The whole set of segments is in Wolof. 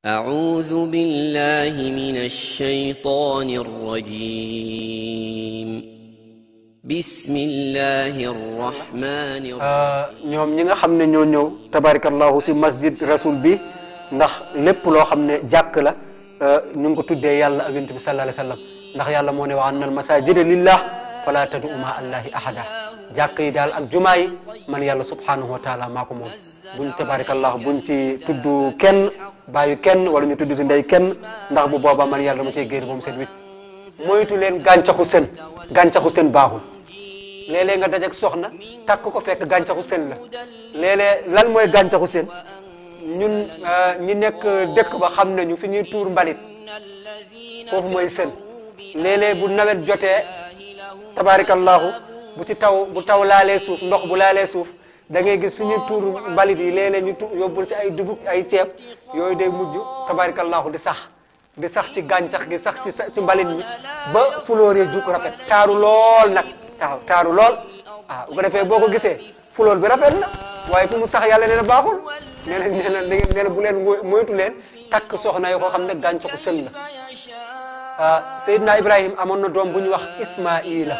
أعوذ بالله من الشيطان الرجيم بسم الله الرحمن الرحيم ñoom ñi nga xam ne ñoo ñëw tabarakallahu si masjid rasul bi ndax lépp loo xam ne jàkk la ñu ngi ko tuddee yàlla ak yonent bi sallallahu alayhi wa sallam ndax yàlla moo ne wa anna al masajida lillah fala tadu ma allahi ahada jàkk yi daal ak jumaa yi man yàlla subhanahu wa taala maa ko moom buñ tabarakallahu buñ ci tudd kenn bàyyi kenn wala ñu tudd si ndey kenn ndax bu boobaa man yàlla dama cey génn ba mu set wit moytu leen gàncaxu sën gàncaxu sën baaxul léeg-léeg nga dajek soxna takk ko fekk gàncaxu sën la léeg-léeg lan mooy gàncaxu sën ñun ñi nekk dëkk ba xam nañu fi ñuy tuur mbalit foofu mooy sën léeg-léeg bu nawet jotee tabarakallahu bu ci taw bu taw laalee suuf ndox bu laalee suuf da ngay gis fi ñuy tuur mbalit yi léeg-léeg ñu tu yóbbul si ay dugub ay ceeb yooyu day mujj tabarakallahu di sax di sax ci gàncax gi sax ci ci mbalit mi ba fulóor yi juk rafet taaru lool nag waaw taaru lool waaw bu ko defee boo ko gisee fulóor bi rafet na waaye fu mu sax yàlla nee na baaxul nee na nee na nee na bu leen moytu leen takk soxna yoo ko xam ne gàncaxu sën la ah Seydina Ibrahim amoon na doom bu ñuy wax Ismaila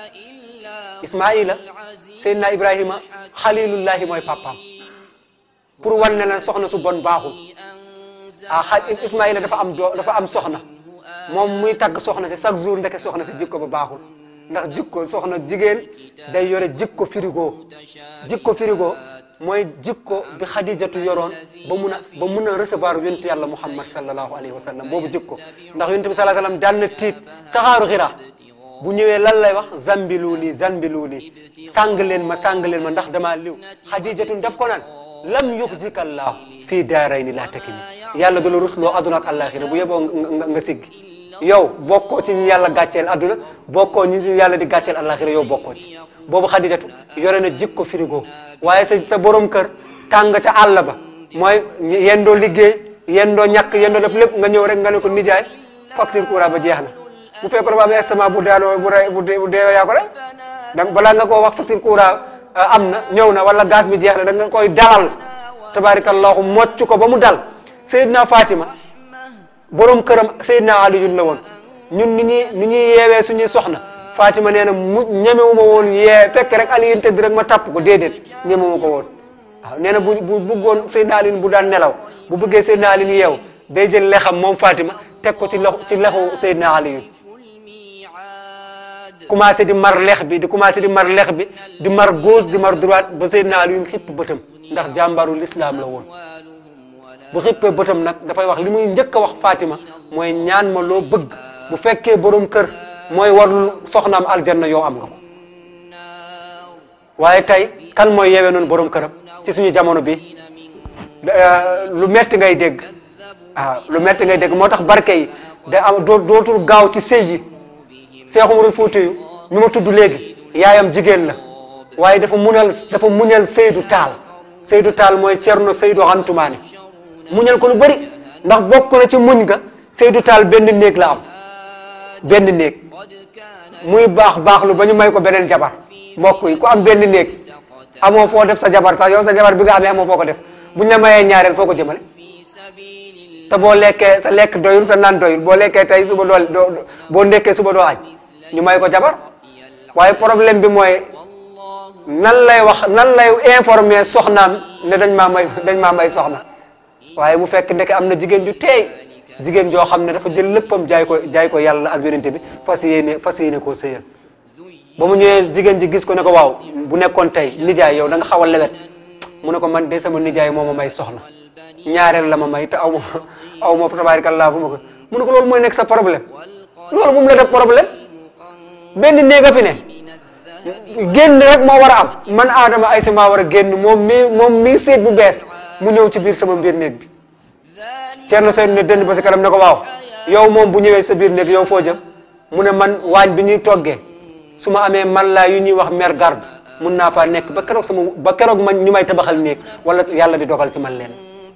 Ismaila Seydina Ibrahima xalilullahi mooy papaam pour wan ne la soxna su bon baaxul ah xa Ismaila dafa am doo dafa am soxna moom muy tagg soxna si chaque jour ndeke soxna si jikko ba baaxul ndax jikko soxna jigéen day yore jikko frigo jikko frigo mooy jikko bi xadijatu yoroon ba mun a ba mun a recevoir yonent yàlla muhammad sallallahu alayhi wa sallam boobu jikko ndax yonent bi sallallahu alayhi wa sallam daan na tiit ca xaaru xira bu ñëwee lan lay wax zambilu nii zambilu nii sàng leen ma sàng leen ma ndax damaa liw xadijatun def ko naan lam yuxzika allahu fii daarayni laa takini yàlla du la rusloo aduna ak àllaaxira bu yeboo nga siggi yow bokkoo ci ñi yàlla gàcceel adduna bokkoo ñi yàlla di gàcceel àllaaxira yow bokkoo ci boobu xadijatu yore na jikko frigo waaye sa sa borom kër tàng ca àll ba mooy yendoo liggéey yendoo ñàkk yendoo def lépp nga ñëw rek nga ne ko nijaay facture courant ba jeex na bu fekkoon ba am estement bu daanoo bu bu deewee yaa ko rek donc balaa nga koo wax facture courant am na ñëw na wala gaz bi jeex na da nga koy dalal tabarakallahu mocc ko ba mu dal Seydina Fatima borom këram Seydina Aliyun la woon ñun ni ñuy ni ñuy yeewee suñuy soxna Fatima nee na mu ñemewuma woon yee fekk rek Aliyun tëdd rek ma tapp ko déedéet ñemewuma ko woon waaw nee na bu bu bëggoon Seydina Aliyun bu daan nelaw bu bëggee Seydina Aliyun yeew day jël lexam moom Fatima teg ko ci loxo ci lexu Seydina Aliyun commencé di mar lex bi di commencé di mar lex bi di mar gauche di mar droite ba Seydina Aliyun xipp bëtam ndax jàmbaru l'islam la woon bu xippee bëtam nag dafay wax li muy njëkk a wax Fatima mooy ñaan ma loo bëgg bu fekkee borom kër mooy warul soxnaam aljanna yow am nga ko waaye tey kan mooy yeewee noonu borom këram ci suñu jamono bi lu metti ngay dégg waaw lu metti ngay dégg moo tax barke yi da am dootul gaaw ci sëy yi Seex Umar Fuuti yu ñu ma tudd léegi yaayam jigéen la waaye dafa munal dafa muñal Seydou Taal Seydou Taal mooy Cerno Seydou Antumaane muñal ko lu bëri ndax bokk na ci muñ ga Seydou Taal benn néeg la am benn néeg muy baax baax lu ba ñu may ko beneen jabar mbokk yi ku am benn néeg amoo foo def sa jabar sax yow sa jabar bi nga amee amoo foo ko def buñ la mayee ñaareel foo ko jëmale te boo lekkee sa lekk doyul sa naan doyul boo lekkee tey suba doo boo ndekkee suba doo añ ñu may ko jabar waaye problème bi mooy nan lay wax nan lay informer soxnaam ne dañ maa may dañ maa may soxna waaye mu fekk ndeke am na jigéen ju teey jigéen joo xam ne dafa jël léppam jaay ko jaay ko yàlla ak yonente bi fas yéene fas yéene koo sëyal ba mu ñëwee jigéen ji gis ko ne ko waaw bu nekkoon tey nijaay yow da nga xaw a lewet mu ne ko man de sama nijaay moo ma may soxna ñaareel la ma may te aw ma aw ma tabaarikallaa fu ma ko mu ne ko loolu mooy nekk sa problème loolu bu mu la def problème benn néeg a fi ne génn rek moo war a am man aadama ay si maa war a génn moom mii moom mii seet bu bees mu ñëw ci biir sama biir néeg bi Ceerno Seydou ne dënd ba si kanam ne ko waaw yow moom bu ñëwee sa biir néeg yow foo jëm mu ne man waañ bi ñuy toggee su ma amee man laa yu ñuy wax mer garde mun naa faa nekk ba keroog sama ba keroog man ñu may tabaxal néeg wala yàlla di dogal ci man leen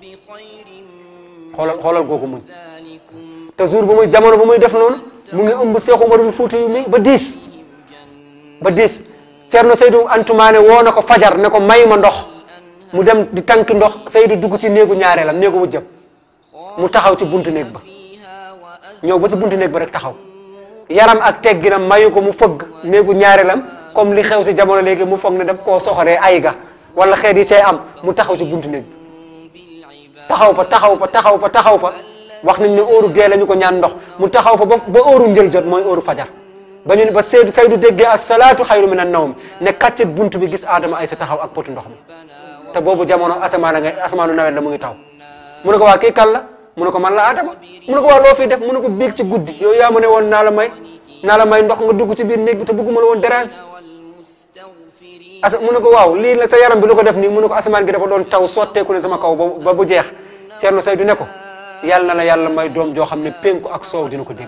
xoolal xoolal googu muñ te jour bu muy jamono bu muy def noonu mu ngi ëmb Seex Umarul Fuuti yu mi ba diis ba diis Ceerno Seydou Antumaane woo na ko fajar ne ko may ma ndox mu dem di tànki ndox Seydou dugg ci néegu ñaareelam néegu wujjam mu taxaw ci buntu néeg ba ñëw ba ci buntu néeg ba rek taxaw yaram ak tegginam mayu ko mu fëgg néegu ñaareelam comme li xew si jamono léegi mu foog ne daf koo soxoree ay ga wala xeet yi cay am mu taxaw ci buntu néeg bi taxaw fa taxaw fa taxaw fa taxaw fa wax nañ ne óoru gee la ñu ko ñaan ndox mu taxaw fa ba ba óoru njël jot mooy óoru fajar ba ñu ne ba Seydou Seydou déggee as-salaatu xayru min an-nawm ne kàccet buntu bi gis Adama ay sa taxaw ak potu ndox mi te boobu jamono asamaan nga asamaanu nawet la mu ngi taw mu ne ko waa kii kan la mu ne ko man la Adama mu ne ko waa loo fiy def mu ne ko biig ci guddi yow yaa ma ne woon naa la may naa la may ndox nga dugg ci biir néeg bi te bëgguma la woon dérange asa mu ne ko waaw lii la sa yaram bi lu ko def nii mu ne ko asamaan gi dafa doon taw sotteeku ne sama kaw ba ba bu jeex Thierno Seydou ne ko yàlla na la yàlla may doom joo xam ne penku ak soow dina ko dégg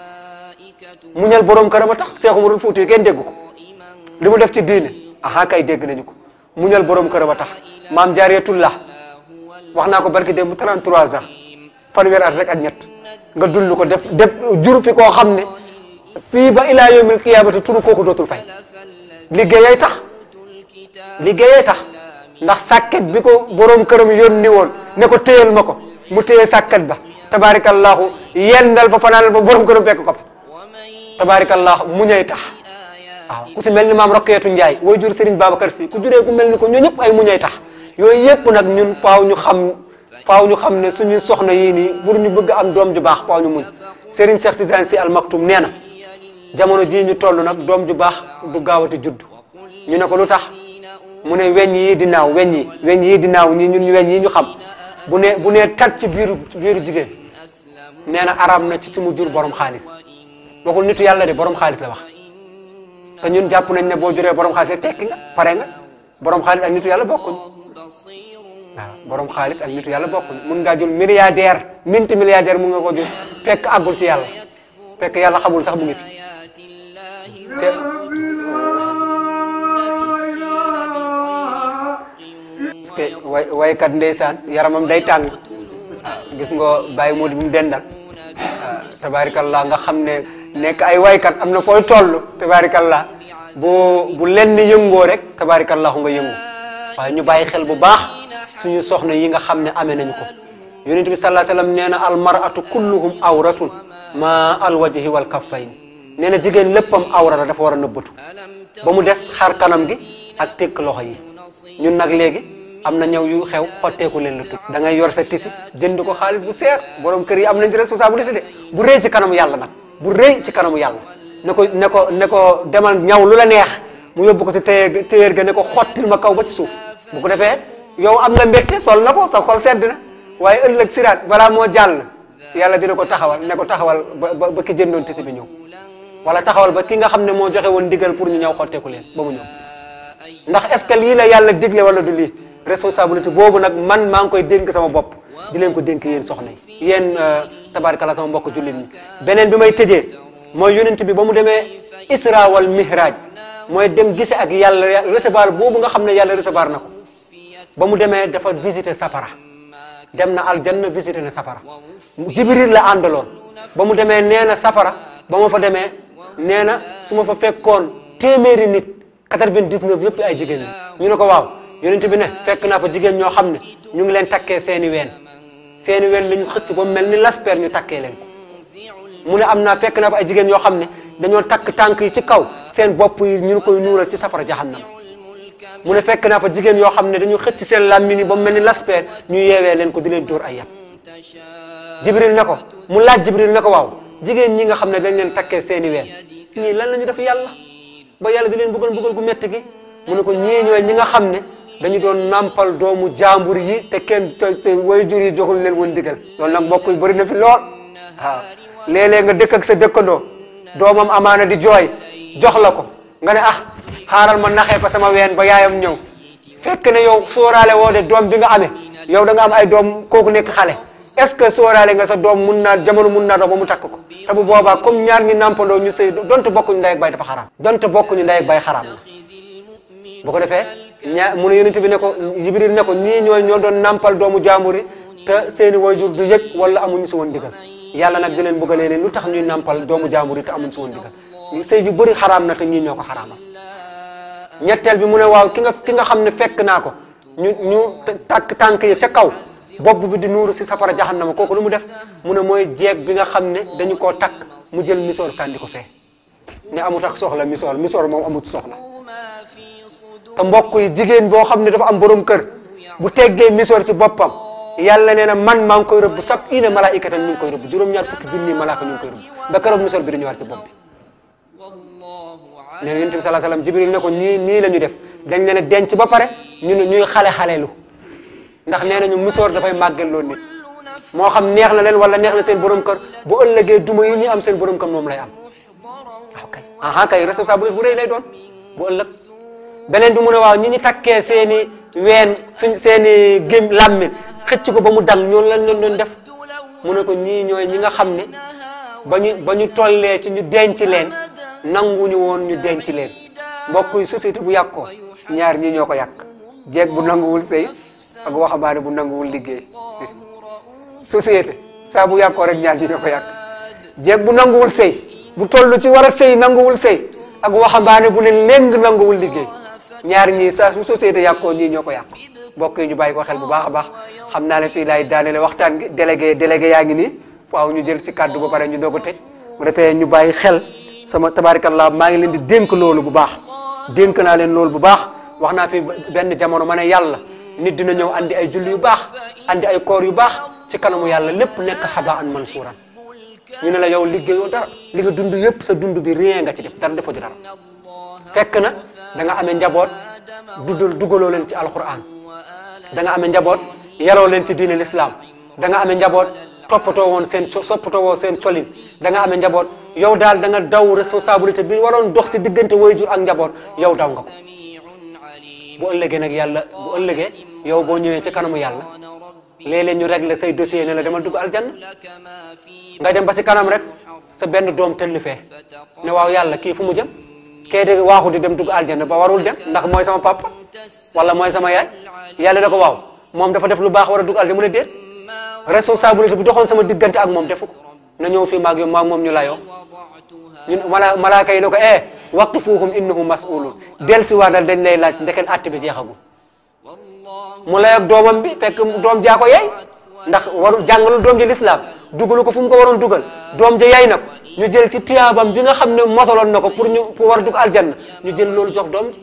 muñal borom këram a tax Seex Umarul Fuuti kenn dégg ko li mu def ci diine aha kay dégg nañu ko muñal borom këram a tax maam Jaariyatullah wax naa ko barki démb 33 ans fanweer at rek ak ñett nga dund ko def def jur fi koo xam ne fii ba ilaa yawmil qiyaamati turu kooku dootul fay liggéeyay tax liggéeyay tax ndax sàkket bi ko borom këram yónni woon ne ko téyel ma ko mu téye sàkket ba tabaarakallahu yendal fa fanaanal ba borom këram fekk ko fa tabaarakallahu muñay tax waaw ku si mel ni maam Roqeetu Njaay way jur Serigne Babacar Si ku juree ku mel ni ko ñoo ñëpp ay muñay tax yooyu yëpp nag ñun faaw ñu xam faaw ñu xam ne suñu soxna yii nii pour ñu bëgg am doom ju baax faaw ñu muñ Serigne Cheikh Tidiane Sy Al Maktoum nee na jamono jii ñu toll nag doom ju baax du gaawati judd ñu ne ko lu tax mu ne weñ yi di naaw weñ yi weñ yi di naaw ñi ñun weñ yi ñu xam bu ne bu ne tat ci biiru biiru jigéen nee na araam na ci ci mu jur borom xaalis waxul nitu yàlla de borom xaalis la wax te ñun jàpp nañ ne boo juree borom xaalis rek tekki nga pare nga borom xaalis ak nitu yàlla bokkuñ waaw borom xaalis ak nitu yàlla bokkuñ mun ngaa jur milliardaire minti milliardaire mun nga ko jur fekk àggul ci yàlla fekk yàlla xamul sax mu ngi fi parce que way waykat ndeysaan yaramam day tàng gis nga bàyyi moo di bu mu dendal tabaarikallah nga xam ne nekk ay waykat am na fooy toll tabaarikallah bu bu lenn yëngoo rek tabaarikallahu nga yëngu waaye ñu bàyyi xel bu baax suñu soxna yi nga xam ne amee nañu ko yonent bi sallallahu alayhi wasallam nee na al mar'atu kulluhum awratun ma al wajhi wal kaffayn nee na jigéen léppam awra la dafa war a nëbbatu ba mu des xar kanam gi ak tekk loxo yi ñun nag léegi am na ñëw yu xew xotteeku leen la tut da ngay yor sa tisi jënd ko xaalis bu seer borom kër yi am nañ ci responsabilité de bu rëy ci kanamu yàlla nag bu rëy ci kanamu yàlla ne ko ne ko ne ko demal ñaw lu la neex mu yóbbu ko si téye téyeer ga ne ko xottil ma kaw ba ci suuf bu ko defee yow am nga mbégte sol na ko sa xol sedd na waaye ëllëg siraat balaa moo jàll yàlla dina ko taxawal ne ko taxawal ba ba ki jëndoon tisi bi ñëw wala taxawal ba ki nga xam ne moo joxe woon ndigal pour ñu ñëw xotteeku leen ba mu ñëw ndax est ce que lii la yàlla digle wala du lii responsabilité boobu nag man maa ngi koy dénk sama bopp di leen ko dénk yéen soxna yi yéen tabaarkalla sama mbokk jullit ñi beneen bi may tëjee mooy yonent bi ba mu demee isra wal mihraj mooy dem gise ak yàlla recevoir boobu nga xam ne yàlla recevoir na ko ba mu demee dafa visiter safara dem na aljanna visiter na safara jibril la àndaloon ba mu demee nee na safara ba ma fa demee nee na su ma fa fekkoon téeméeri nit 99 yëpp ay jigéen ñi ñu ne ko waaw yonent bi ne fekk naa fa jigéen ñoo xam ne ñu ngi leen takkee seeni ween seeni ween la ñu xëcc ba mu mel ni lasper ñu takkee leen ko mu ne am naa fekk naa fa ay jigéen yoo xam ne dañoo takk tànk yi ci kaw seen bopp yi ñu koy nuural ci safara jahannam mu ne fekk naa fa jigéen yoo xam ne dañu xëcc seen làmmiñ yi ba mu mel ni lasper ñu yeewee leen ko di leen dóor ay yat jibril ne ko mu laaj jibril ne ko waaw jigéen ñi nga xam ne dañ leen takkee seeni ween ñii lan la ñu def yàlla ba yàlla di leen bëggal bëggal gu métti gi mu ne ko ñii ñooy ñi nga xam ne dañu doon nampal doomu jàmbur yi te kenn te te way jur yi joxul leen woon digal loolu nag mbokk yi bëri na fi lool waaw léeg-léeg nga dëkk ak sa dëkkandoo doomam amaana di jooy jox la ko nga ne ah xaaral ma naxee ko sama ween ba yaayam ñëw fekk ne yow sóoraale woo de doom bi nga amee yow da nga am ay doom kooku nekk xale est-ce que sóoraale nga sa doom mun naa jamono mun naa dox ba mu takk ko te bu boobaa comme ñaar ñi nampandoo ñu sëy donte bokkuñu ndey ak bay dafa xaraam donte bokkuñu ndey ak bay xaraam la bu ko defee ñaa mu ne yonent bi ne ko jibril ne ko ñii ñooy ñoo doon nampal doomu jaambur yi te seeni wayjur du yëg wala amuñu si woon digal yàlla nag di leen bëggalee leen lu tax ñuy nampal doomu jaambur yi te amuñu si woon digal sëy yu bëri xaraam na te ñii ñoo ko xaraamal ñetteel bi mu ne waaw ki nga ki nga xam ne fekk naa ko ñu ñu takk tànk yi ca kaw bopp bi di nuuru si safara jahannama kooku lu mu def mu ne mooy jeeg bi nga xam ne dañu koo takk mu jël misoor sànni ko fee ne amut ak soxla misoor misoor moom amut soxla te mbokk yi jigéen boo xam ne dafa am borom kër bu teggee misoor si boppam yàlla nee na man maa ngi koy rëbb sab ina malaikatan ñu ngi koy rëbb juróom-ñaar fukki junni malaaka ñu ngi koy rëbb ba keroog misoor bi di ñëwaat ci bopp bi nee na yonent bi salaa salaam jibril ne ko nii nii la ñu def dañ leen a denc ba pare ñu ne ñuy xale xaleelu ndax nee nañu misoor dafay màggal loolu nit moo xam neex na leen wala neex na seen borom kër bu ëllëgee duma yi ñu am seen borom kër moom lay am waaw kay aha kay responsabilité bu rëy lay doon bu ëllëg beneen bi mu ne waaw ñi ñu takkee seen i ween suñ seen i gém làmmin xëcc ko ba mu dang ñoonu lañ leen doon def mu ne ko ñii ñooy ñi nga xam ne ba ñu ba ñu tollee ci ñu denc leen nanguñu woon ñu denc leen mbokk yi société bu yàqoo ñaar ñii ñoo ko yàq jeeg bu nanguwul sëy ak waxambaane bu nanguwul liggéey société saa bu yàqoo rek ñaar ñi ñoo ko yàq jeeg bu nanguwul sëy bu toll ci war a sëy nanguwul sëy ak waxambaane bu leen léng nanguwul liggéey ñaar ñii saa bu société yàqoo ñii ñoo ko yàq mbokk yi ñu bàyyi ko xel bu baax a baax xam naa ne fii laay daanele waxtaan gi délégué délégué yaa ngi nii waaw ñu jël ci kàddu ba pare ñu doog a tëj bu defee ñu bàyyi xel sama tabarakallah maa ngi leen di dénk loolu bu baax dénk naa leen loolu bu baax wax naa fi benn jamono ma ne yàlla nit dina ñëw andi ay julli yu baax andi ay koor yu baax ci kanamu yàlla lépp nekk xaba an mansuuran ñu ne la yow liggéeyoo dara li nga dund yëpp sa dund bi rien nga ci def dara defoo ci dara fekk na da nga amee njaboot duddal dugaloo leen ci alquran da nga amee njaboot yaroo leen ci diine l'islam da nga amee njaboot toppatoo woon seen soppatoo woo seen colin da nga amee njaboot yow daal da nga daw responsabilité bi waroon dox si diggante waajur ak njaboot yow daw nga ko bu ëllëgee nag yàlla bu ëllëgee yow boo ñëwee ci kanamu yàlla léeg-léeg ñu régler say dossier ne la demal dugg aljanna nga dem ba si kanam rek sa benn doom tëll fee ne waaw yàlla kii fu mu jëm kee de waaxu di dem dugg aljanna ba warul dem ndax mooy sama papa wala mooy sama yaay yàlla da ko waaw moom dafa def lu baax war a dugg aljanna mu ne déet responsabilité bi doxoon sama diggante ak moom defu ko na ñëw fii maag yow maag moom ñu layoo ñun mala malaaka yi ne ko eh waqifuhum innahum mas'ulun del si waadal dañ lay laaj ndeken àtte bi jeexagul mu lay ak doomam bi fekk doom jaa ko yey ndax waru jàngalu doom ji lislaam dugalu ko fu mu ko waroon dugal doom ja yey na ko ñu jël ci tiyaabam bi nga xam ne motaloon na ko pour ñu pour war a dugg aljanna ñu jël loolu jox doom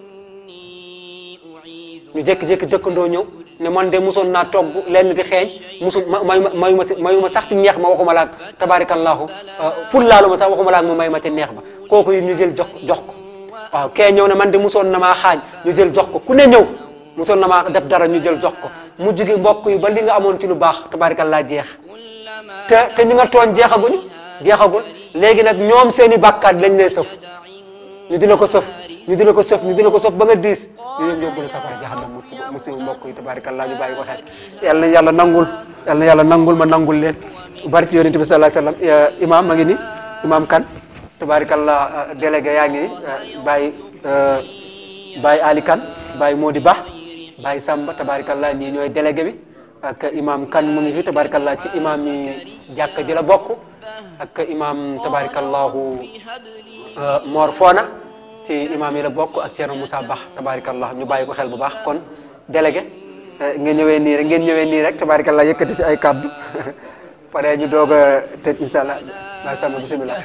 ji ñu jékki-jékki dëkkandoo ñëw ne man de musoon naa togg lenn di xeeñ musul ma mayu ma mayu ma si mayu ma sax si ñeex ma waxuma laag tabaarakallahu pour laalu ma sax waxuma laag mu may ma ci neex ba kooku yi ñu jël jox jox ko waaw kee ñëw ne man de musoon na maa xaañ ñu jël jox ko ku ne ñëw musoon na maa def dara ñu jël jox ko mu jóge mbokk yi ba li nga amoon ci lu baax tabaarakallah jeex te te ñu nga tooñ jeexaguñu jeexagul léegi nag ñoom seen i bàkkaat lañ lay sëf ñu dina ko sëf ñu dina ko sëf ñu dina ko sëf ba nga diis ñu leen yóbbu la safara jahannam musiba musiba mbokk yi tabaarakallah ñu bàyyi ko xel yàlla na yàlla nangul yàlla na yàlla nangul ma nangul leen barki yonent bi sallallahu alayhi wasallam imam ma ngi ni imam kan tabaarakallah délégué yaa ngi bàyyi bàyyi Ali Kan bàyyi Modi Ba bàyyi Samba tabaarakallah ñii ñooy délégué bi ak imam kan mu ngi fi tabaarakallah ci imam yi jàkka ji la bokk ak imam tabaarakallahu Mor Fona ci imam yi la bokk ak Thierno Moussa Ba tabaarakallah ñu bàyyi ko xel bu baax kon délégué ngeen ñëwee nii rek ngeen ñëwee nii rek tabaarakallah yëkkati si ay kaddu pare ñu doog a tëj incha allah bàyyi Samba bisimilah.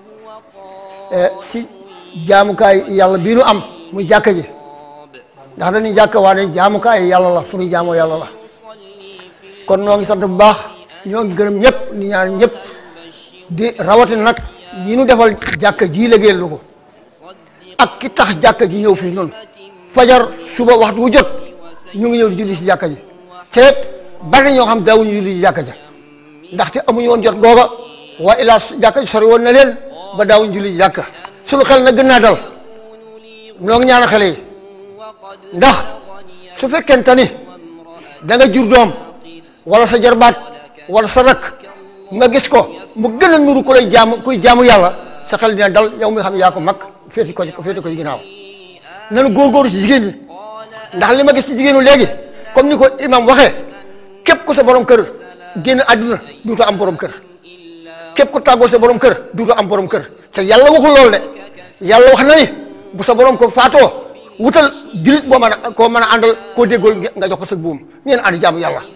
ci jaamukaay yàlla bii nu am muy jàkka ji ndax dañuy jàkka waa ne jaamukaay yàlla la fu ñu jaamoo yàlla la kon noo ngi sant bu baax ñoo ngi gërëm ñëpp ni ñaan ñëpp di rawatina nag ñi nu defal jàkka ji liggéeyal lu ko ak ki tax jàkka ji ñëw fii noonu fajar suba waxtu wu jot ñu ngi ñëw di julli si jàkka ji te bari na ñoo xam daawuñu julli si jàkka ja ndaxte amuñu woon jot googa waa ilaa jàkka ji sori woon na leen ba daawuñu julli si jàkka suñu xel na gën naa dal noo ngi ñaan xale yi ndax su fekkente ni da nga jur doom wala sa jarbaat wala sa rakk nga gis ko mu gën a nuru ku lay jaamu kuy jaamu yàlla sa xel dina dal yow mi xam yaa ko mag féeti ko ci féeti ko ci ginnaaw nanu góorgóorlu ci jigéen ñi ndax li ma gis ci jigéenu léegi comme ni ko imam waxee képp ku sa borom kër génn àdduna duuto am borom kër képp ku tàggoo sa borom kër duuto am borom kër te yàlla waxul loolu de yàlla wax na ni bu sa borom ko faatoo wutal julit boo mën a koo mën a àndal koo déggool nga jox ko sa buum ngeen ànd jaamu yàlla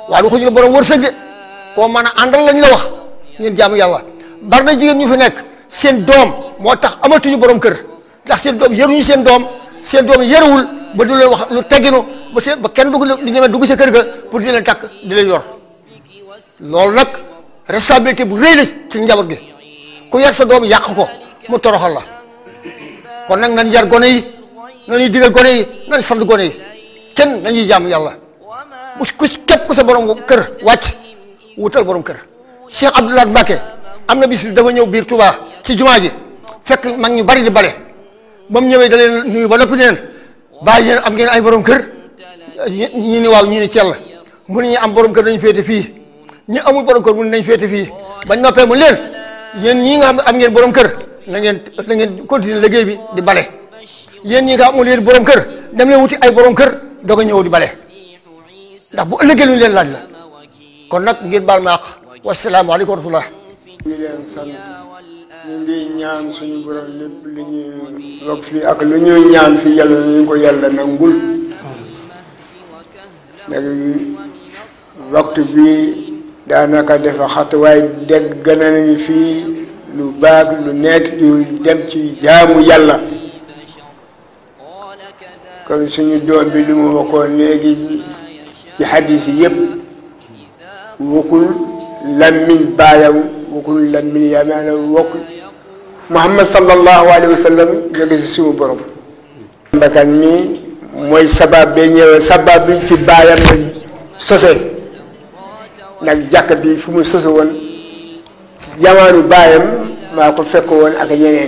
waaye waxuñu la borom wërsëg de koo mën a àndal lañ la wax ngeen jaamu yàlla bari na jigéen ñu fi nekk seen doom moo tax amatuñu borom kër ndax seen doom yaruñu seen doom seen doom yaruwul ba du leen wax lu tegginu ba seen ba kenn dugg di ñeme dugg sa kër ga pour di leen takk di leen yor loolu nag responsabilité bu rëy la ci njaboot gi ku yar sa doom yàq ko mu toroxal la kon nag nañ yar gone yi nañuy digal gone yi nañ sant gone yi kenn nañuy jaamu yàlla bu ku képp ku sa borom kër wàcc wutal borom kër Cheikh Abdoulaye Mbacké am na bis dafa ñëw biir Touba ci jumaa ji fekk mag ñu bari di bale ba mu ñëwee da leen nuyu ba noppi neen bàyyi yéen am ngeen ay borom kër ñi ni waaw ñi ni cell mu ne ñi am borom kër nañ féete fii ñi amul borom kër mu ne nañ féete fii bañ noppee mu leen yéen ñii nga xam ne am ngeen borom kër na ngeen na ngeen continuer liggéey bi di bale yéen ñi nga amul yéen borom kër dem leen wuti ay borom kër doog a ñëw di bale ndax bu ëllëgee lu ñu leen laaj la kon nag ngeen baal ma àq wasalaamaaleykum wa rahmatullah ñu ngi leen sant ñu ngi ñaan suñu borom lépp lu ñu wax fii ak lu ñuy ñaan fii yàlla nañu ko yàlla nangul léegi waxtu bi daanaka dafa xat waaye dégg gën a nañu fii lu baax lu nekk lu dem ci jaamu yàlla kon suñu doom bi li mu waxoon léegi ci xadis yi yëpp wokkul lammiñ baayam wokkul lammiñ yaa maanaam wokk Muhammad sallallahu alayhi wa sallam jóge si suñu borom mbakan mi mooy sabab be ñëwee sabab bi ci baayam la sose nag jàkk bi fu mu sose woon jamaanu baayam maa ko fekk woon ak ñeneen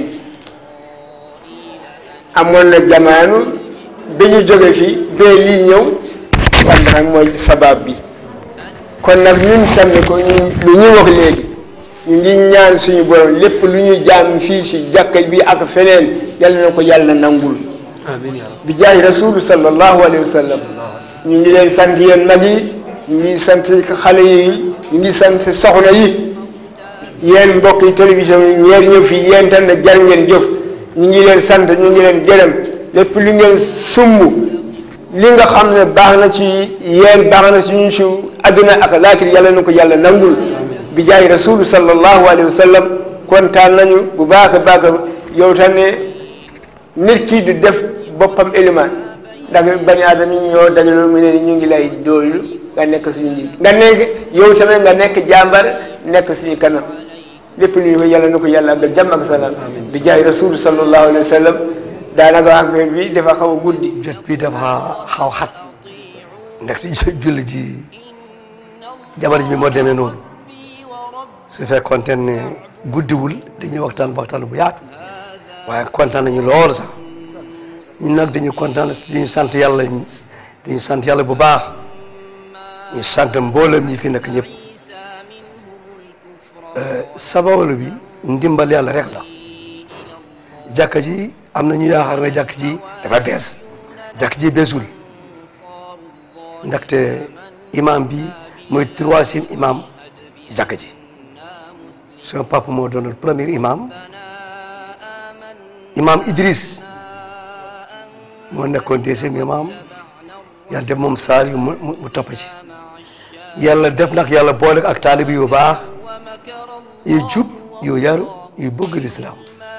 amoon na jamaanu bi ñu jóge fi bee lii ñëw kon nag mooy sabab bi kon nag ñun tamit ko ñu lu ñu wax léegi ñu ngi ñaan suñu borom lépp lu ñu jaam fii si jàkka bi ak feneen yàlla na ko yàlla nangul bi jaay rasulu sallallahu alayhi wa sallam ñu ngi leen sant yéen mag yi ñu ngi sant xale yi ñu ngi sant soxna yi yéen mbokk yi télévision yi ñeer ñëw fii yéen tam ne jar ngeen jëf ñu ngi leen sant ñu ngi leen gërëm lépp li ngeen sumb li nga xam ne baax na ci yéen baax na ci ñun si àdduna ak laakir yàlla na ko yàlla nangul bi jaay rasulu sallallahu alayhi wa sallam kontaan nañu bu baax a baax yow tam ne nit ki du def boppam élément ndax bani aadama yi ñoo dajaloo mu ne ñu ngi lay doylu nga nekk suñu njiit nga nekk yow tamit nga nekk jàmbar nekk suñu kanam lépp lu ñu ko yàlla na ko yàlla ak jàmm ak salaam bi jaay rasulu sallallahu alayhi wa sallam daanaka wax bi dafa xaw a guddi jot bi dafa xaw xat ndax si julli ji jabar ji bi moo demee noonu su fekkoonte ne guddiwul dañuy waxtaan waxtaan bu yaatu waaye kontaan nañu lool sax ñun nag dañuy kontaan dañu sant yàlla dañu sant yàlla bu baax ñu sant mboolem ñi fi nekk ñëpp sababu bi ndimbal yàlla rek la jàkka ji am na ñu yaakaar ne jàkk ji dafa bees jàkk ji beesul ndaxte imam bi mooy troisième imam ci jàkk ji son papa moo doon premier imam imam Idris moo nekkoon deuxième imam yàlla def moom saal yu mu mu topp ci yàlla def nag yàlla boole ak taalibi yu baax yu jub yu yaru yu bëgg lislaam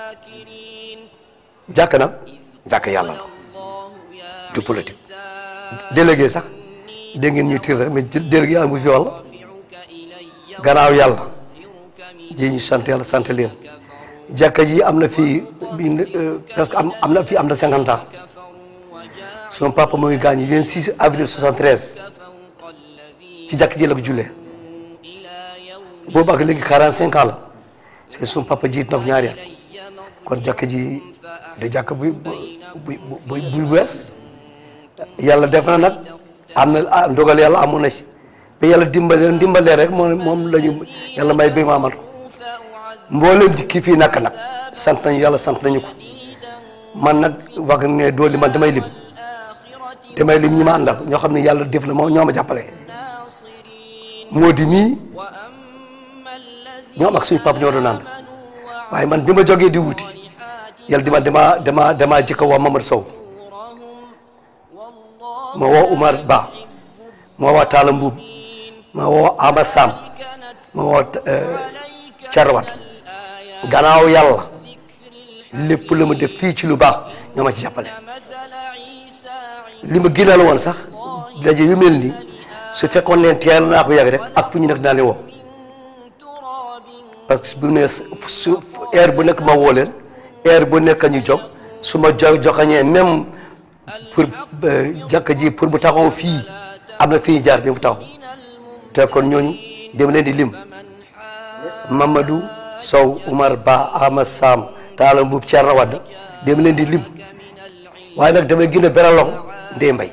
jàkk nag jàkk yàlla la du politique délégué sax dégg ngeen ñuy tir rek mais délégué yàlla mu fi walla gannaaw yàlla ji ñu sant yàlla sant leen jàkka ji am na fii bi presque am am na fii am na cinquante ans son papa mu ngi gaañu 26 avril 73 ci jàkk ji la ko jullee boobu ak léegi 45 ans la c'est son papa jiit na ko ñaari at kon jàkk ji da jàkk bu bu bu bu wees yàlla def na nag am na ndogal yàlla amoon na si ba yàlla dimbale dimbalee rek moom moom la ñu yàlla may ba maamat ko mboolem ci kii fii nakk nag sant nañu yàlla sant nañu ko man nag wax ne dooli man damay lim damay lim ñi ma àndal ñoo xam ne yàlla def la moo ñoo ma jàppale moo di mii ñoom ak suñu papa ñoo doon ànd waaye man bi ma jógee di wuti yàlla dima dama dama dama jëkka woo Mamadou Sow ma woo Umar Ba ma woo Talla Mbuub ma woo Aba Sam ma woo Carwat gannaaw yàlla lépp la ma def fii ci lu baax ñoo ma ci jàppale li ma gënal woon sax daje yu mel nii su fekkoon leen teel naa ko yàgg rek ak fu ñu nekk naa leen woo parce que bu ne su heure bu nekk ma woo leen heure bu nekk ñu jóg su ma jo joxañee même pour jàkka ji pour bu taxaw fii am na fii jaar bi mu taxaw te kon ñooñu dem leen di lim Mamadou Sow Umar Ba Ahmad Sam Talla Mbub Thierno Wade dem leen di lim waaye nag damay gën a beral loxo Ndeye Mbaye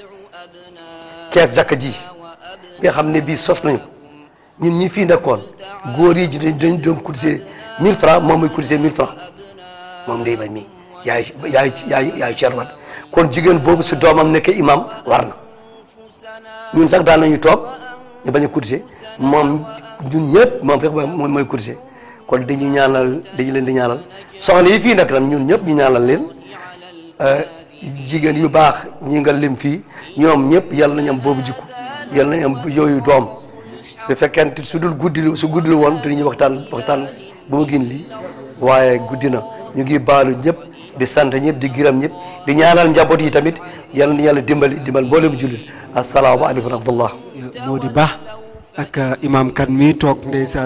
kees jàkka ji nga xam ne bii sos nañu ko ñun ñi fii nekkoon góor yi dañ dañ doon cotiser 1000 francs moom muy cotiser 1000 francs moom Ndeye Mbaye mii yaay yaay yaay yaay Thierno Wade kon jigéen boobu si doomam nekkee imam war na ñun sax daan nañu toog ñu bañ a cotiser moom ñun ñëpp moom rek mooy mooy cotiser kon dañu ñaanal dañu leen di ñaanal soxna yi fii nag tam ñun ñëpp ñu ñaanal leen jigéen yu baax ñi nga lim fii ñoom ñëpp yàlla nañu am boobu jikku yàlla nañu am yooyu doom su fekkente su dul guddi su guddi lu woon dañuy waxtaan waxtaan bu mu gin lii waaye guddi na ñu ngi baalu ñëpp di sant ñëpp di gërëm ñëpp di ñaanal njaboot yi tamit yàlla na yàlla dimbali dimbal mboolem jullit asalaamaaleykum wa rahmatullah moo di baax ak imam kan mi toog ndeysaan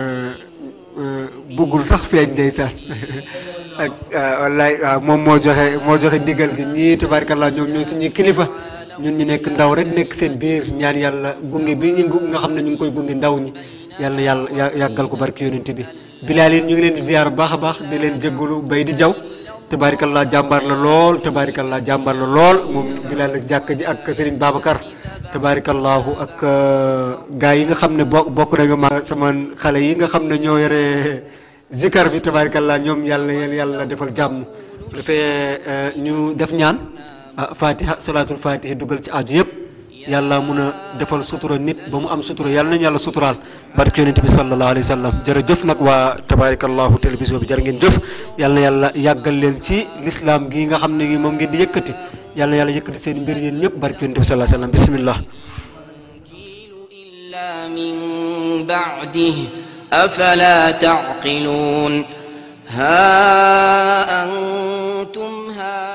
buggul sax feeñ ndeysaan ak wallaay waaw moom moo joxe moo joxe ndigal gi ñii tabaarkalla ñoom ñooy suñuy kilifa ñun ñu nekk ndaw rek nekk seen biir ñaan yàlla gunge bi ñu nga xam ne ñu ngi koy gunge ndaw ñi yàlla yàlla yàggal ko barki yonent bi bilaal yi ñu ngi leen di ziar bu baax a baax di leen jéggalu bay di jaw tabaarkalla jàmbaar la lool tabaarkalla jàmbaar la lool moom bilaal la jàkk ji ak Serigne Babacar tabaarikallahu ak gars yi nga xam ne bo bokk nañu ma sama xale yi nga xam ne ñoo yore zikar bi tabaarikallah ñoom yàlla yàlla defal jàmm dafee ñu def ñaan fatiha salaatul fatiha dugal ci aju yëpp yàlla mun a defal sutura nit ba mu am sutura yàlla nañu yàlla suturaal barke yonent bi sallallahu alayhi wa sallam jërëjëf nag waa tabaarikallahu télévision bi jërë ngeen jëf yàlla na yàlla yàggal leen ci l'islam gi nga xam ne gi moom ngeen di yëkkati yàlla yàlla yëkkati seen mbir yéen ñëpp barke yonent bi sallallahu alayhi wa sallam bismillah إلا من بعده أفلا تعقلون ها أنتم هؤلاء